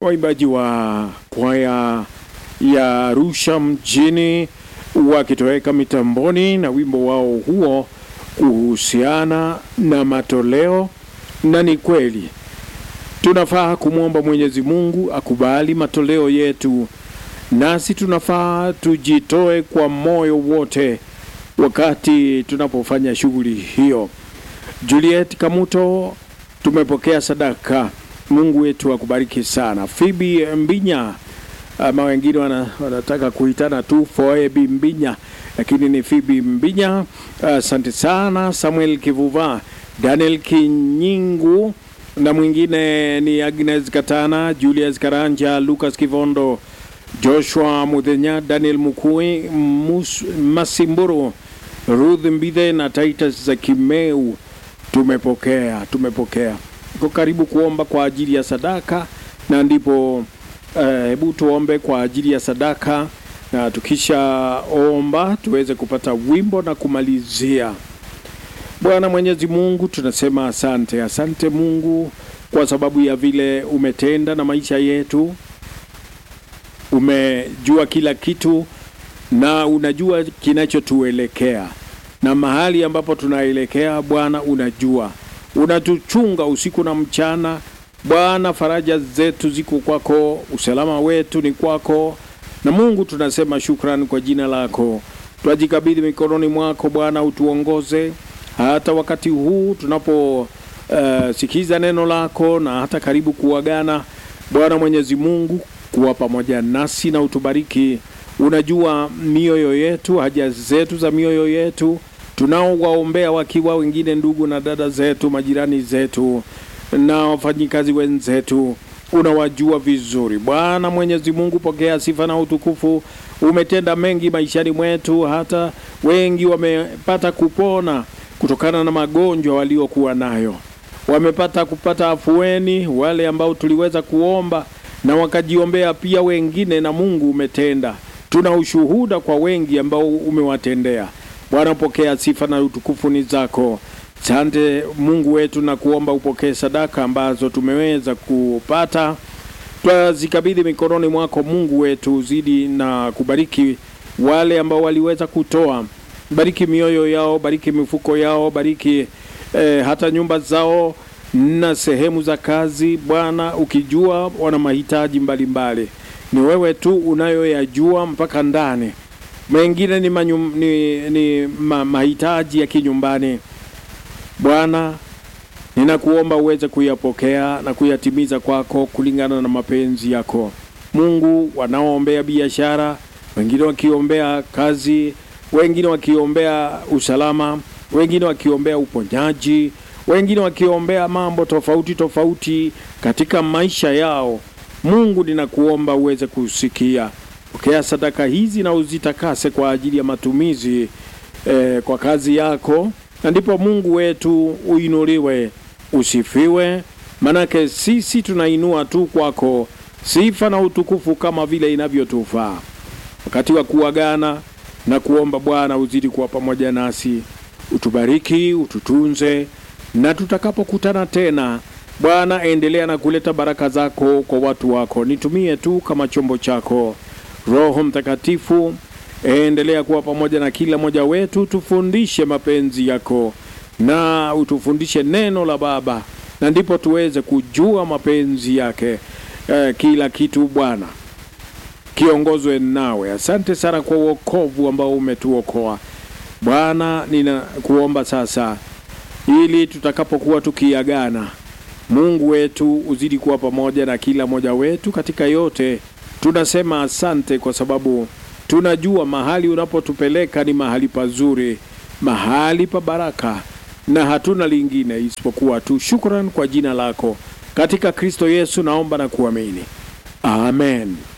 waimbaji wa kwaya ya Arusha mjini wakitoweka mitamboni na wimbo wao huo kuhusiana na matoleo. Na ni kweli tunafaa kumwomba Mwenyezi Mungu akubali matoleo yetu, nasi tunafaa tujitoe kwa moyo wote wakati tunapofanya shughuli hiyo. Juliet Kamuto, tumepokea sadaka. Mungu wetu akubariki sana. Phoebe Mbinya ama wengine wana, wanataka kuitana tu Foebi Mbinya, lakini ni Phoebe Mbinya. Asante uh, sana. Samuel Kivuva, Daniel Kinyingu na mwingine ni Agnes Katana, Julius Karanja, Lucas Kivondo, Joshua Mudhenya, Daniel Mukui, Mus, Masimburu, Ruth Mbithe na Titus za Kimeu. Tumepokea, tumepokea. Iko karibu kuomba kwa ajili ya sadaka, na ndipo hebu uh, tuombe kwa ajili ya sadaka, na tukishaomba tuweze kupata wimbo na kumalizia. Bwana Mwenyezi Mungu, tunasema asante, asante Mungu kwa sababu ya vile umetenda na maisha yetu. Umejua kila kitu na unajua kinachotuelekea na mahali ambapo tunaelekea. Bwana, unajua, unatuchunga usiku na mchana. Bwana, faraja zetu ziko kwako, usalama wetu ni kwako, na Mungu tunasema shukrani kwa jina lako. Twajikabidhi mikononi mwako Bwana, utuongoze hata wakati huu tunaposikiza uh, neno lako na hata karibu kuagana. Bwana Mwenyezi Mungu, kuwa pamoja nasi na utubariki. Unajua mioyo yetu, haja zetu za mioyo yetu, tunaowaombea wakiwa wengine, ndugu na dada zetu, majirani zetu na wafanyikazi wenzetu, unawajua vizuri. Bwana Mwenyezi Mungu, pokea sifa na utukufu. Umetenda mengi maishani mwetu, hata wengi wamepata kupona kutokana na magonjwa waliokuwa nayo, wamepata kupata afueni, wale ambao tuliweza kuomba na wakajiombea pia wengine, na Mungu umetenda. Tuna ushuhuda kwa wengi ambao umewatendea. Bwana, pokea sifa na utukufu ni zako. Sante Mungu wetu, na kuomba upokee sadaka ambazo tumeweza kupata, twazikabidhi mikononi mwako Mungu wetu. Uzidi na kubariki wale ambao waliweza kutoa bariki mioyo yao, bariki mifuko yao, bariki eh, hata nyumba zao na sehemu za kazi. Bwana, ukijua wana mahitaji mbalimbali, ni wewe tu unayoyajua mpaka ndani. Mengine ni, manyum, ni, ni ma, mahitaji ya kinyumbani. Bwana, ninakuomba uweze kuyapokea na kuyatimiza kwako kulingana na mapenzi yako. Mungu, wanaoombea biashara, wengine wakiombea kazi wengine wakiombea usalama, wengine wakiombea uponyaji, wengine wakiombea mambo tofauti tofauti katika maisha yao. Mungu, ninakuomba uweze kusikia. Pokea sadaka hizi na uzitakase kwa ajili ya matumizi eh, kwa kazi yako, na ndipo Mungu wetu uinuliwe, usifiwe, manake sisi tunainua tu kwako sifa na utukufu kama vile inavyotufaa. Wakati wa kuagana na kuomba Bwana uzidi kuwa pamoja nasi, utubariki, ututunze, na tutakapokutana tena Bwana, endelea na kuleta baraka zako kwa watu wako. Nitumie tu kama chombo chako. Roho Mtakatifu, endelea kuwa pamoja na kila mmoja wetu, tufundishe mapenzi yako na utufundishe neno la Baba, na ndipo tuweze kujua mapenzi yake. Eh, kila kitu Bwana kiongozwe nawe. Asante sana kwa uokovu ambao umetuokoa Bwana. Ninakuomba sasa, ili tutakapokuwa tukiagana, Mungu wetu uzidi kuwa pamoja na kila mmoja wetu katika yote. Tunasema asante kwa sababu tunajua mahali unapotupeleka ni mahali pazuri, mahali pa baraka, na hatuna lingine isipokuwa tu shukrani kwa jina lako, katika Kristo Yesu naomba na kuamini, amen.